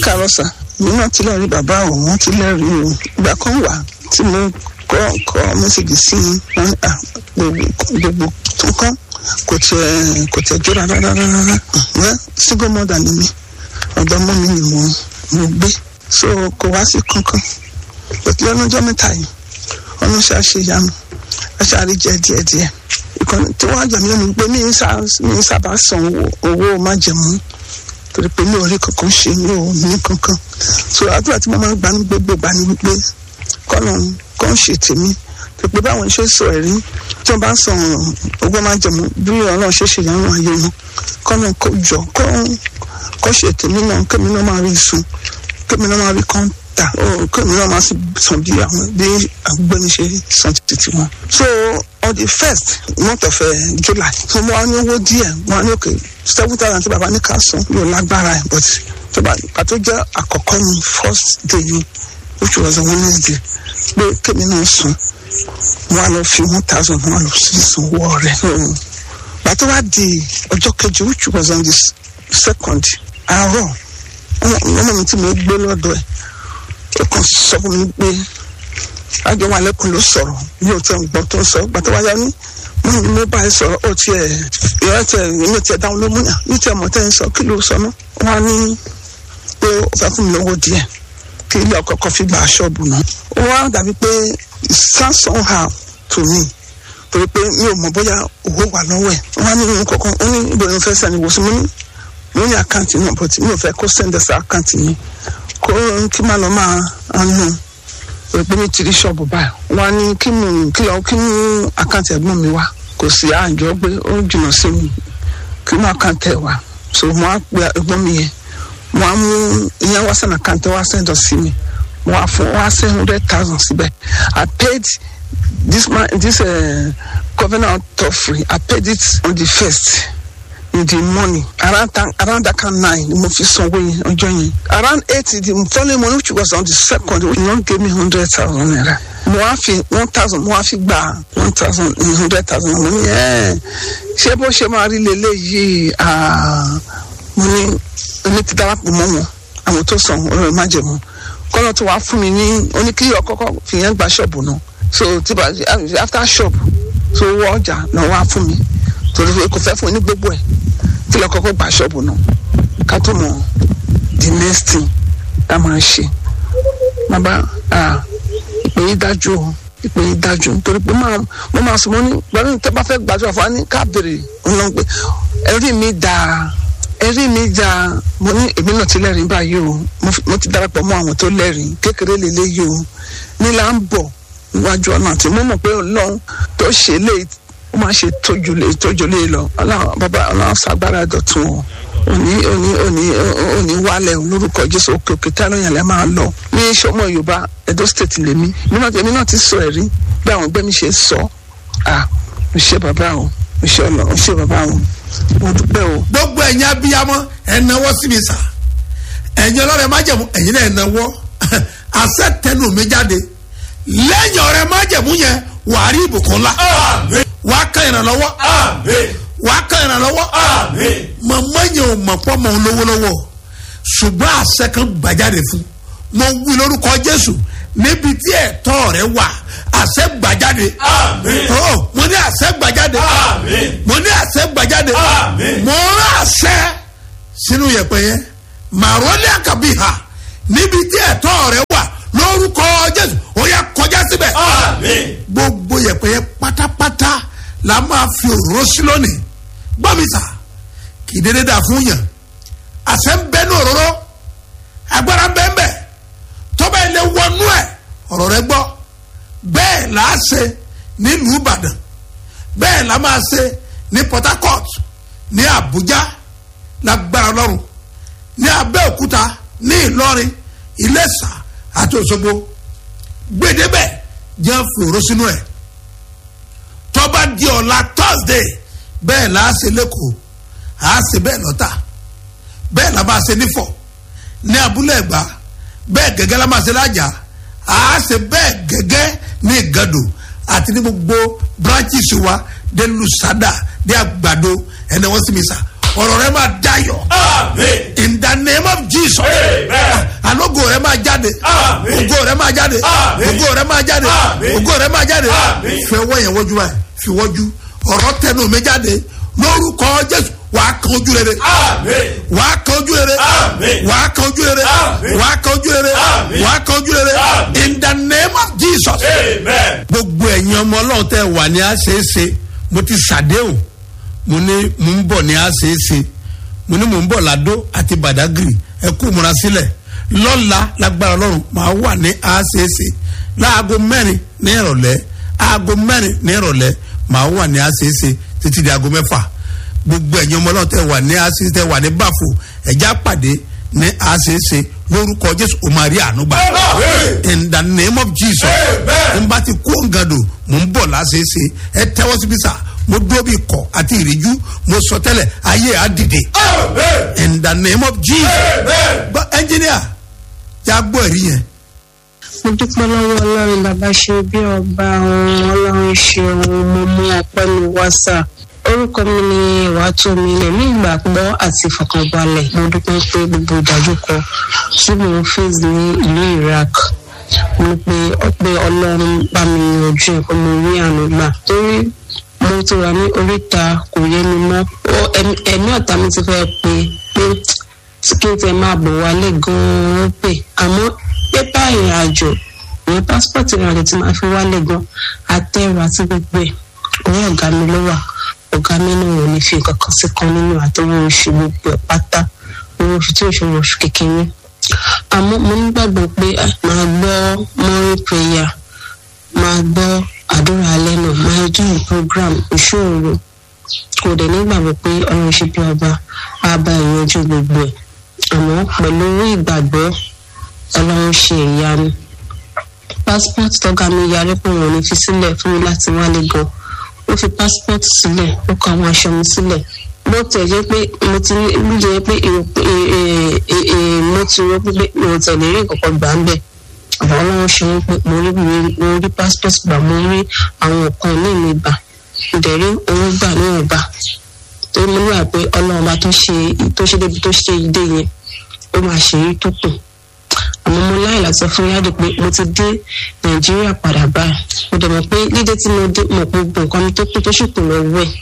káàárọ̀ sà mi náà ti lẹ́rìí bàbá òun ti lẹ́rìí o ìgbà kan wà tí mo kọ́ kọ́ mẹ́sàgì sí i wọ́n ní à gbogbo gbogbo tó kọ́ kò tiẹ̀ kò tiẹ̀ jó rárá rárá rárá wẹ́ single mother ni mi ọ̀dọ́ mọ́ mi ni mo mo gbé so kò wá sí kankan pẹ̀lú ọlọ́jọ́ mẹ́ta yìí ọ̀nà ṣe àṣeyanu aṣáárí jẹ díẹ̀díẹ̀ ìkànnì tí wọ́n á jẹ mí lẹ́nu pé mi ń sá- mi ń sábà san owó- owó májẹ̀mú torí pé mi ò rí kankan ṣe mi ò ní kankan so àdúrà tí mo máa ń gbà ní gbogbo ìgbà ni wípé kọ́nà kọ́ ń ṣe tèmi tó pé báwọn ṣe sọ ẹ̀rí tí wọ́n bá ń san owó májẹ̀mú bí ọlọ́run ṣe ṣe ìyanu ayé wọn kọ́nà kó jọ kọ́ kọ́ ṣe tèmi náà kémi náà máa rí sun kémi náà máa rí kọ́ńtà ó kémi náà máa sì san bí àwọn bí agbẹ́ni ṣe san títí wọn. so on the first month of uh, july so mo wá ní owó díẹ̀ mo wá ní òkè seven thousand tí bàbá ní ká san mi ò lágbára ẹ̀ but tó bá pàtó jẹ́ àkọ́kọ́ ní first day ni which was a wednesday pé kémi náà sùn mo wá lọ fi one thousand mo wá lọ sí ìsanwó rẹ̀ pàtó wá di ọjọ́ kejì which was on the s- second àárọ̀ ọmọ ọmọ mi tí mo gbé lọ́dọ̀ ẹ̀ ó kàn sọ fún mi pé àjọ wà lẹ́kùn ló sọ̀rọ̀ mi ò tẹ̀ ń gbọ́ tó ń sọ gbàtọ́ wáyà ní mo ní mo bá ẹ sọ̀rọ̀ ó tiẹ̀ ìyá tiẹ̀ èmi tiẹ̀ dáhùn ló múyà ní tiẹ̀ mọ̀ tẹ́ ń sọ kí ló sọ ná wọn á ní pé ó fẹ́ fún mi lówó díẹ̀ kí ilé ọkọ̀ kan fi gba ṣọ́ọ̀bù náà ó wá dàbí pé samson ha to me torí pé mi ò mọ̀ bóyá owó wà lọ́wọ́ ẹ̀ wọ́n á ní ìwọ̀n kọ̀ọ̀kan ó ní ibo ni mo fẹ́ sẹ́ni wò sí mo ní mo ní àkáǹtì náà but mi ò fẹ́ kó send us àkáǹtì yẹn kó kí má lọ máa nù pé ní tìrí ṣọ́ọ̀bù báyìí wọ́n á ní kí mú kí lọ kí mú àkáǹtì ẹ̀gbọ́n mi wá kò sí àjọ pé ó jìnnà sí mi kí mú àkáǹtì ẹ̀ wá so mo á pe ẹ̀gbọ́n mi yẹn mo á mú ìyẹn wá sẹ́ni àkáǹtì wá send us sí mi mo á fún wá send hundred thousand síbẹ̀ I paid this man this uh, covenant offering I paid it on the first in the morning around that around that kind nine ni mo fi sanwó yẹn ọjọ́ yẹn around eight the following morning which was on the second he don give me hundred thousand naira mo wá fi one thousand mo wá fi gba one thousand hundred thousand mo ní ẹ ṣé bó ṣe máa rí leléyìí ah, mo ní èmi ti darapọ̀ mọ́ wọn àwọn tó sàn ọ̀rọ̀ ìmájẹ̀mú kọ́nà tó wàá fún mi ní oníkíyí ọkọ́kọ́ fìyẹn gba ṣọ́ọ̀bù náà so tí bá after shop so wọ ọjà náà wàá fún mi torí pé kò fẹ́ fún mi ní gbogbo ẹ̀ kí lọ kọ́kọ́ gba ṣọ́ọ̀bù náà ká tó mọ the next thing tá máa ṣe bàbá ah, ìpè yìí dájú o ìpè yìí dájú nítorí pé máa mo máa sọ mo ní pẹ̀lú tẹ́ bá fẹ́ gbàdúrà fún wa ní ká béèrè ọ̀nà pé ẹ̀rí mi dáa ẹ̀rí mi dáa mo ní èmi náà ti lẹ́rìí báyìí o mo fi- mo ti darapọ̀ mọ́ àwọn tó lẹ́rìí kékeré lélẹ́yìí o nílà ń bọ̀ níwájú ọ̀nà àti mo mọ̀ pé ọlọ́run tó ṣe lé ó máa ṣe tójú lé tójú lé lọ ọlọ́run bàbá ọlọ́run ṣàgbára dọ̀tun o òní òní òní òní wálẹ̀ lórúkọ jésù òkè òkè tí alóyàn lẹ́ máa lọ ní sọmọ yorùbá edo state lèmi èmi náà èmi náà ti sọ ẹ̀rí bí àwọn ẹgbẹ́ mi ṣe sọ à mo ṣe bàbá o mo ṣe ọlọ mo ṣe bàbá o mo dúpẹ́ o. gbogbo ẹ̀yin abiyamọ ẹ̀ náwó sí mi sà ẹ̀yin ọlọ́rẹ̀ májẹ̀mú ẹ̀yin náà ẹ̀ náwó àṣẹ tẹnu mi jáde lẹ́yìn ọ̀rẹ́ májẹ̀mú yẹn wà á rí ìbùkún ńlá wà á kàn ìrànlọ́wọ́ wà á kàn ìrànlọ́wọ́ màmá yẹn ò mọ̀ pọ́ mọ̀ ń lówó lọ́wọ́ ṣùgbọ́n àṣẹ kan gbàjáde fún mo wí lórúkọ jésù níbi tí ẹ̀tọ́ rẹ wà àṣẹ gbàjáde Oh, mo ní àṣẹ gbàjáde mo ní àṣẹ gbàjáde mo rán àṣẹ sínú yẹ̀pẹ̀ yẹn màrọ́lẹ́ àkàbí ha níbi tí ẹ̀tọ́ rẹ wà lórúkọ jésù ó yẹ kọjá síbẹ̀ gbogbo yẹ̀pẹ̀ yẹn pátápátá la máa fi òróró sí lónìí gbọ́ mi sà kì í dédé dà fún yàn àṣẹ ń bẹ ní òróró agbára ń bẹ ń bẹ tọ́ba ilé wọnú ẹ̀ ọ̀rọ̀ rẹ gbọ́ bẹ́ẹ̀ là á ṣe nílùú ìbàdàn bẹ́ẹ̀ là máa ṣe ní port harcourt ní abuja lágbára ọlọ́run ní abẹ́òkúta ní ìlọrin iléṣà àti òṣogbo gbèdébẹ̀ jẹ́ fòró sínú ẹ̀ tọ́ba di ọ̀la thursday bẹ́ẹ̀ là á ṣe lẹ́kọ̀ọ́ à á ṣe bẹ́ẹ̀ lọ́tà bẹ́ẹ̀ là máa ṣe nífọ̀ ní abúlé ẹ̀gbá bẹ́ẹ̀ gẹ́gẹ́ la máa ṣe lájà à á ṣe bẹ́ẹ̀ gẹ́gẹ́ ní ìgàdò àti ní gbogbo branches wa dé lusada dé àgbàdo ẹni wọ́n sì mi sà ọ̀rọ̀ rẹ máa dayọ̀ in the name of jesus jáde Àmín. ògo rẹ máa jáde Àmín. ògo rẹ máa jáde Àmín. ògo rẹ máa jáde Àmín. fẹ wọ́n yẹn wọ́jú báyìí fi wọ́jú ọ̀rọ̀ tẹnu mi jáde lórúkọ jésù wàá kan ojú rere Àmín. wàá kan ojú rere Àmín. wàá kan ojú rere Àmín. wàá kan ojú rere Àmín. wàá kan ojú rere Àmín. in the name of jesus Amen. gbogbo ẹ̀yin ọmọ ọlọ́run tẹ́ wà ní àṣeéṣe mo ti ṣàdéhùn mo ní mo ń bọ̀ ní àṣeéṣe mo ní mo ń bọ̀ ládó àti badagry ẹ kú múra sílẹ̀ lọ́la lágbára ọlọ́run máa wà ní àṣeéṣe láago mẹ́rin ní ìrọ̀lẹ́ aago mẹ́rin ní ìrọ̀lẹ́ máa wà ní àṣeéṣe títí di aago mẹ́fà gbogbo ẹ̀yin ọmọ ọlọ́run tẹ́ wà ní àṣeéṣe tẹ́ wà ní báfò ẹ̀já pàdé ní àṣeéṣe lórúkọ jésù o máa rí àánú gbà Amen. in the name of jesus Amen. n bá ti kó ngado mò ń bọ̀ láṣeéṣe ẹ tẹ́wọ́ síbi sá mo dúró bí kọ̀ àti ìríjú mo sọ tẹ́lẹ̀ ayé á dìde Amen. in the name of jesus Amen. gbọ́ ẹnjìníà yà gbọ́ ẹ̀rí yẹn mo dúpẹ́ lọ́wọ́ ọlọ́run bàbá ṣe bí ọba ohun ọlọ́run ṣe ohun mo mú ọpẹ́ mi wá sà orúkọ mi ni ìwàtòmí ẹ̀mí ìgbàgbọ́ àti ìfọkànbalẹ̀ mo dúpẹ́ pé gbogbo ìdájúkọ tí mo ń face ní ìlú iraq mo pe ọpẹ́ ọlọ́run bá mi yanjú ẹ̀ pé mo rí àánú gbà torí mo ti wà ní oríta kò yé mi mọ́ Ó- ẹ̀mí- ẹ̀mí ọ̀tá mi ti fẹ́ pe pé kí n tẹ máa bọ̀ wálé gan-an ó pè àmọ́ pépà ìrìn àjò ìyẹn pásítọ̀tì ìrìn àjò tí máa fi wálé gan àtẹ̀rù àti gbogbo ẹ̀ orí ọ̀gá mi ló wà ọ̀gá mi náà ò ní fi nǹkan kan sí kan nínú àtọwọ́ oṣù gbogbo ẹ̀ pátá owó oṣù tí oṣù oṣù kékeré àmọ́ mo nígbàgbọ́ pé ah, màá gbọ́ morning prayer máa gbọ́ àdúrà alẹ́ náà máa join program ìṣòro kò dẹ̀ nígbàgbọ́ pé ọlọ́run ṣe bí ọba á bá ìyanjú gbogbo ẹ̀ àmọ́ pẹ̀lú owó ìgbàgbọ́ ọlọ́run ṣe ìyanu passport tọ́gá mi yarí pé wọn ò ní fi sílẹ̀ fún mi láti wálé gan ó fi passport sílẹ̀ ó kọ àwọn aṣọ mi sílẹ̀ bó tẹ̀ jẹ́ pé mo ti ní bí jẹ́ pé èrò pé ee ee mo ti rò pé mi ò tẹ̀lé rí ìkọ̀kọ̀ gbà ń bẹ̀ àbọ̀ ọlọ́run ṣe wọ́n pé mo rí mo rí passport gbà mo rí àwọn nǹkan ní mi gbà mo dẹ̀ rí owó gbà níwọ̀n gbà torí mo níwà pé ọlọ́run bá tó ṣe tó ṣe débi tó ṣe ìdè yẹn ó máa ṣe èyí tó kù àmọ́ mo láì láti sọ fún yáde pé mo ti dé nàìjíríà padà báyìí mo dẹ̀ mọ̀ pé dídé tí mo dé mọ̀ pé gbogbo nǹkan mi tó kù tó sì kù lọ́wọ́ ẹ̀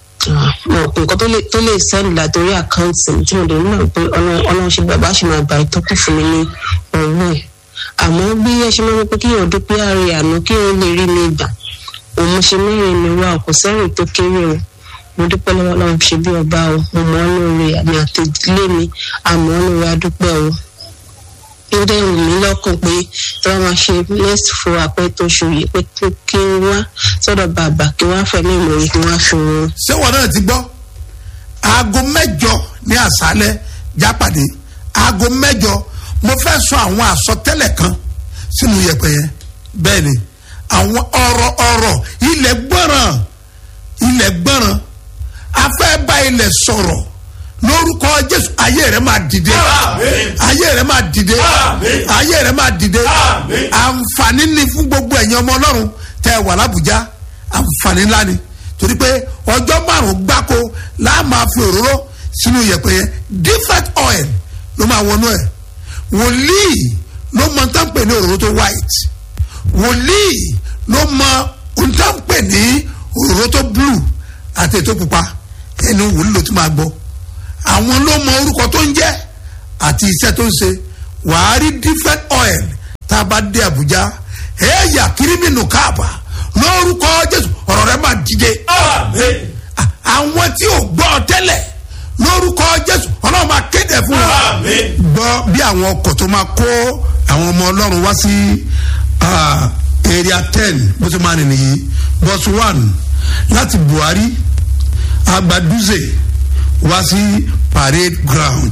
mọ̀ pé nǹkan tó lè tó lè sẹ́ndì látòrí àkáǹtì mi tí mo dẹ̀ mọ̀ pé ọlọ́run ọlọ́run ṣe bàbá ṣe máa gbà ìtọ́kù fún mi ní ọwọ́ ẹ̀ àmọ́ bí ẹ ṣe máa ń pé kí èèyàn dúpẹ́ ààrẹ àná kí èèyàn lè rí mi gbà òun mo ṣe mẹ́rin mi wá kò sẹ́rìn tó kéré o mo dúpẹ́ lọ́wọ́ ọlọ́run ṣe bí ọba o mo mọ̀ ọ́ lóore àmì àtẹ̀lé mi àmọ́ ọ́ lóore adúpẹ́ o ó dẹ̀ wù mí lọ́kàn pé tí wọ́n máa ṣe next fún apẹ́ tó ṣù yìí pé kí kí n wá sọ́dọ̀ bàbá kí wọ́n á fẹ̀mí ìmọ̀ràn kí wọ́n á fi wọn. ṣé wọn náà ti gbọ́ aago mẹ́jọ ní àṣálẹ́ jápàdé aago mẹ́jọ mo fẹ́ sọ àwọn àsọtẹ́lẹ̀ kan sínú yẹ̀pẹ̀ yẹn bẹ́ẹ̀ ni àwọn ọ̀rọ̀ ọ̀rọ̀ ilẹ̀ gbọ́ràn ilẹ̀ gbọ́ràn afẹ́ bá ilẹ̀ sọ̀rọ̀ lórúkọ jésù ayé rẹ máa dìde Àmín. ayé rẹ máa dìde Àmín. ayé rẹ máa dìde Àmín. àǹfààní ni fún gbogbo ẹ̀yin ọmọ ọlọ́run tẹ wà lábùjá àǹfààní ńlá ni torí pé ọjọ́ márùn-ún gbáko láà máa fi òróró sínú yẹ̀pẹ̀ yẹn different oil ló máa wọnú ẹ̀ wòlíì ló mọ tán pè ní òróró tó white wòlíì ló mọ ohun tán pè ní òróró tó blue àti ètò pupa ẹni wòlíì ló tún máa gbọ́ àwọn ló mọ orúkọ tó ń jẹ́ àti iṣẹ́ tó ń ṣe wàá rí different oil tá a bá dé Àbújá ẹ̀yà kírímìnù káàbà lórúkọ Jésù ọ̀rọ̀ rẹ máa dìde Amen. À- àwọn tí ò gbọ́ tẹ́lẹ̀ lórúkọ Jésù ọlọ́run máa kéde fún wọn Amen. gbọ́ bí àwọn ọkọ̀ tó máa kó àwọn ọmọ ọlọ́run wá sí ah, area ten bó ti máa rìn nìyí bus one láti Buhari Agbaduze wá sí parade ground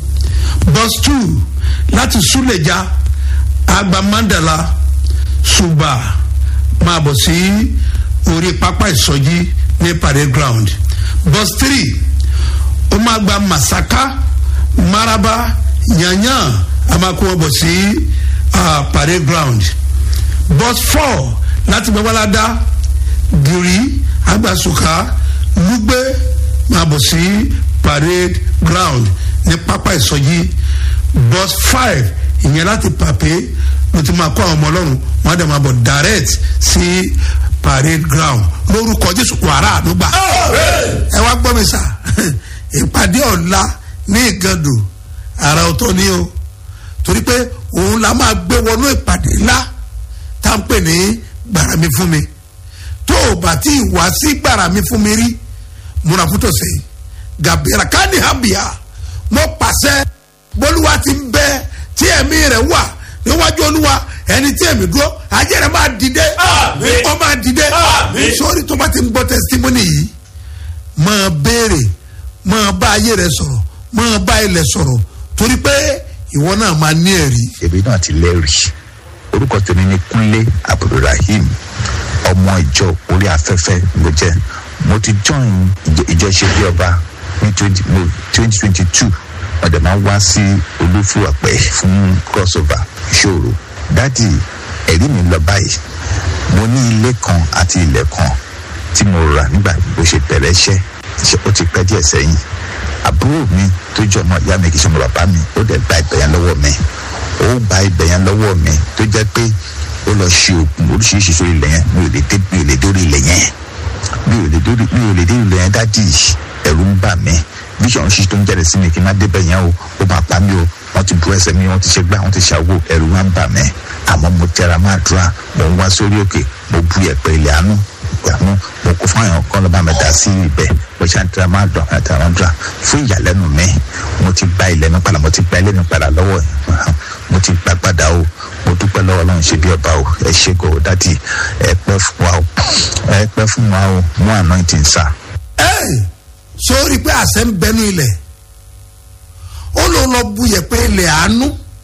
bus two láti Suleja Agba Mandala Suba máa bọ̀ sí orí pápá ìsọjí ní parade ground bus three ó máa gba Masaka Maraba Yanyan a máa kó wọn bọ̀ sí ah, parade ground bus four láti gbẹ́wàládá giri agbasuka lugbe máa bọ̀ sí parade ground ní pápá ìsọjí bus five ìyẹn láti pàpé mo ti máa kó àwọn ọmọ ọlọ́run wọn á dẹ̀ máa bọ̀ direct sí parade ground lórúkọ jésù wàrà àdúgbà ẹ wá gbọ́ mi sà ìpàdé ọ̀la ní ìgàndò ara ọ̀tọ̀ ni o torí pé òun la máa gbé wọnú ìpàdé ńlá tá à ń pè ní gbàrà mi fún mi tó o bá tí ì wá sí gbàrà mi fún mi rí múra fún tòsí gàbíra káni hàbíà mo pàṣẹ bólúwa ti ń bẹ tí ẹ̀mí rẹ̀ wà níwájú olúwa ẹni tí ẹ̀mí dúró ajé rẹ̀ máa dìde Àmín. ó máa dìde Àmín. sórí tó bá ti ń gbọ́ testimony yìí máa béèrè máa bá ayé rẹ̀ sọ̀rọ̀ máa bá ilẹ̀ sọ̀rọ̀ torí pé ìwọ náà máa ní ẹ̀rí èmi náà ti lẹ́rìí orúkọ tèmi ni kúnlé abdulrahim ọmọ ìjọ orí afẹ́fẹ́ ló jẹ́ mo ti join ìjọ- ìjọ ṣe bí ọba ní twenty twenty two wọ́n dẹ̀ máa ń wá sí olúfúwàpẹ́ fún crossover ìṣòro dádì ẹ̀rí mi lọ báyìí mo ní ilé kan àti ilẹ̀ kan tí mo rà nígbà bó ṣe bẹ̀rẹ̀ iṣẹ́ iṣẹ́ ó ti pẹ́ díẹ̀ sẹ́yìn àbúrò mi tó jẹ́ ọmọ ìyá mi kì í ṣe ọmọ bàbá mi ó dẹ̀ gba ibẹ̀ yẹn lọ́wọ́ mi ó gba ibẹ̀ yẹn lọ́wọ́ mi tó jẹ́ pé ó lọ ṣe oògùn oríṣiríṣi sórí ilẹ̀ yẹn mi ò lè dé mi ò lè dórí ilẹ̀ yẹn mi ò lè dórí mi ò lè dé ilẹ̀ yẹn dádì ẹ̀rù ń bà mí vision ṣíṣe tó ń jáde sí mi kí n má débẹ̀ yẹn o ó máa pa mí o wọ́n ti bu ẹsẹ̀ mi wọ́n ti ṣe gbá wọ́n ti ṣàwò ẹ̀rù wá ń bà mí àmọ́ mo tẹra máa dúrà mo ń wá sórí òkè mo bu ẹ̀pẹ̀ ilẹ̀ àánú ìgbàmú mo kó fún àwọn kan lọ́ba mi dá sí ibẹ̀ mo ṣe àtẹ̀rẹ̀ máa dùn àtẹ̀rẹ̀ máa dùn fún ìyàlẹ́nu mi mo ti gba ilẹ̀ mi padà mo ti gba ilé mi padà lọ́wọ́ ẹ̀ mo ti gba padà o mo dúpẹ́ lọ́wọ́ ọlọ́run ṣe bí ọba o ẹ ṣe kò dádì ẹ pẹ́ fún wa o ẹ pẹ́ fún wa o mú anointing sá. ẹ sórí pé àṣẹ ń bẹnu ilẹ̀ ó ló lọ bu yẹ̀pẹ̀ ilẹ̀ àánú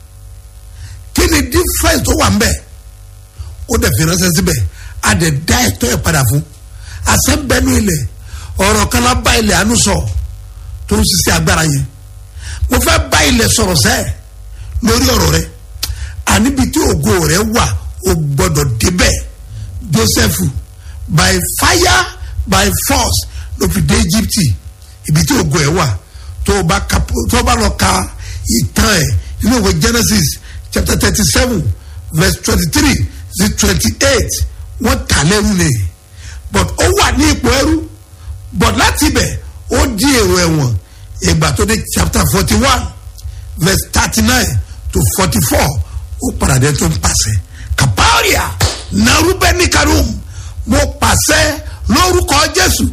kí ni difference tó wà ń bẹ̀ ó dẹ̀ fi ránṣẹ́ síbẹ̀ a dẹ̀ dá ẹ̀tọ́ ẹ̀ padà fún àṣẹ ń bẹnu ilẹ̀ ọ̀rọ̀ kan lá bá ilẹ̀ àánú sọ tó ń ṣiṣẹ́ agbára yẹn mo fẹ́ bá ilẹ̀ sọ̀rọ̀ sẹ́ẹ̀ lórí ọ̀rọ̀ rẹ àníbi tí ògo rẹ wà ó gbọ́dọ̀ débẹ̀ joseph by fire by force ló fi dé egypt ibi tí ògo ẹ wà tó o bá ka tó o bá lọ ka ìtàn ẹ nínú ìwé genesis chapter thirty seven verse twenty three sí twenty eight wọ́n tà lẹ́rú ni but ó wà ní ipò ẹrú but láti ibẹ̀ ó di èrò ẹ̀wọ̀n ìgbà tó dé chapter forty one verse thirty nine to forty four ó padà dé tó ń pàṣẹ kaparia narubẹni karum mo pàṣẹ lórúkọ jésù